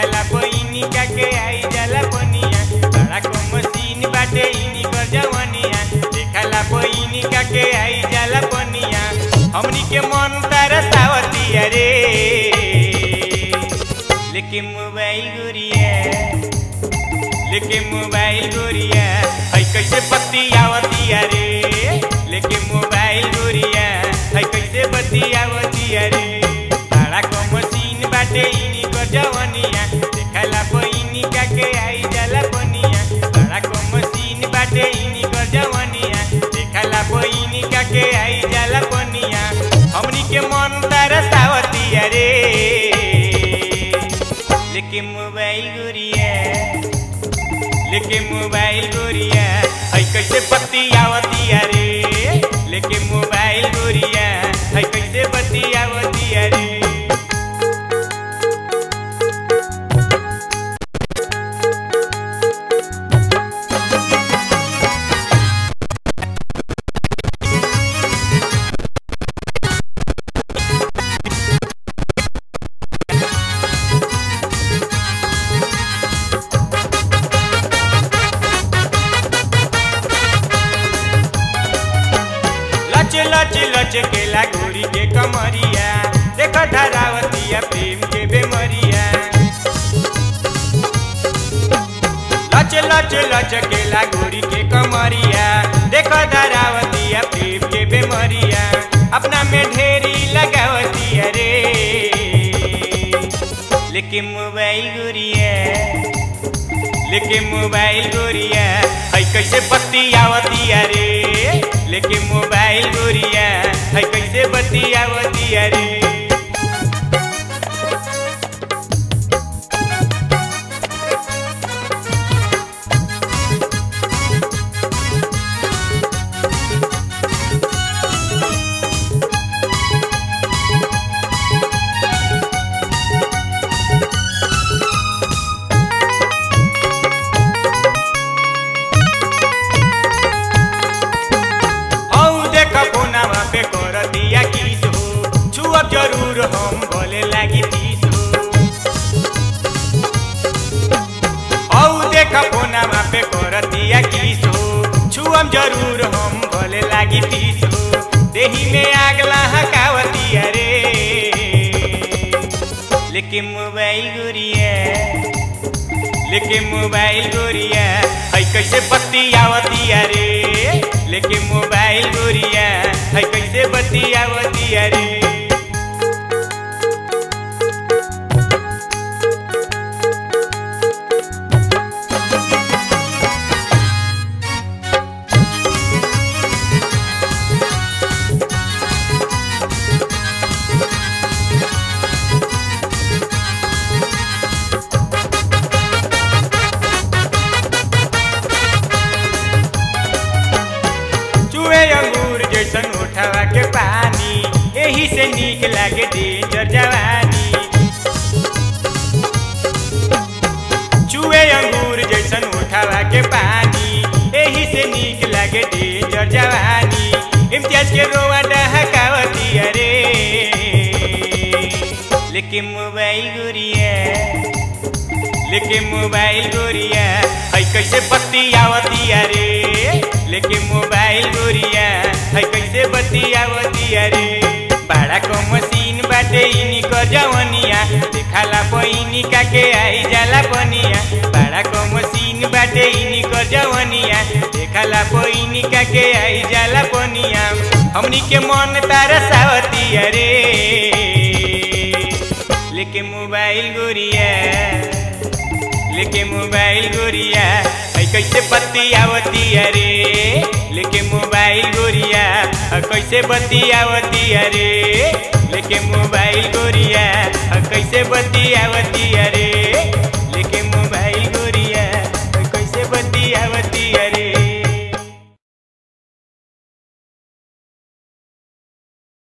देखला बहिनी का के आई जाला बनिया बड़ा को मशीन बाटे इनी कर जवनिया देखला बहिनी का के आई जाला बनिया हमनी के मन तरसावतिया रे लेकिन मोबाइल गुरिया लेके मोबाइल गोरिया है कैसे बत्ती आवतिया रे लेके मोबाइल गोरिया है कैसे बत्ती आवतिया रे बड़ा को मशीन बाटे इनी कर जवनिया देखला बहिनी का के आई जाला बनिया बड़ा को मशीन बाटे इनी कर जवनिया देखला बहिनी का के आई जाला बनिया हमनी के मन तरसावतिया रे लेके मोबाइल गोरिया लेके मोबाइल गोरिया है कैसे बत्ती आवतिया रे लेके मोबाइल गोरिया है कैसे बत्ती आवतिया रे लच लच लच केला गोरी के कमरिया देख धरावतिया प्रेम के बेमरिया लच लच लच केला गोरी के कमरिया देख धरावतिया प्रेम के बेमरिया अपना में ढेरी लगावतिया रे लेकिन मोबाइल गोरिया लेके मोबाइल गोरिया है कैसे बत्ती आवतिया रे लेके मोबाइल गोरिया है कैसे बत्ती आवतिया रे हौ देख कोनावा पे कर दिया किस हो छुअब जरूर हम बोले लागी तीस हो हौ देख कोनावा पे कर दिया किस हो छुअम जरूर हम बोले लागी तीस हो देही में आग लहकावतिया रे लेकिन मोबाइल गुरिया लेके मोबाइल गोरिया है कैसे बत्ती आवतिया रे लेके मोबाइल गोरिया है कैसे बत्ती आवतिया रे चुए अंगूर जैसन उठावा के पानी यही से नीक लागे डेंजर जवानी चुए अंगूर जैसन उठावा के पानी यही से नीक लागे डेंजर जवानी इम्तियाज के रोवा डहकावती अरे लेकिन मोबाइल गुरिया लेके मोबाइल गोरिया है कैसे बत्ती आवतिया रे लेके मोबाइल गोरिया है कैसे बत्ती आवतिया रे बड़ा को मशीन बाटे इनी क जवनिया देखाला बहिनी का के आई जाला बनिया बड़ा को मशीन बाटे इनी क जवनिया देखाला बहिनी का के आई जाला बनिया हमनी के मन तरसावतिया रे लेके मोबाइल गोरिया लेके मोबाइल गोरिया है कैसे बत्ती आवती अरे लेके मोबाइल गोरिया है कैसे बत्ती आवती अरे लेके मोबाइल गोरिया है कैसे बत्ती आवती अरे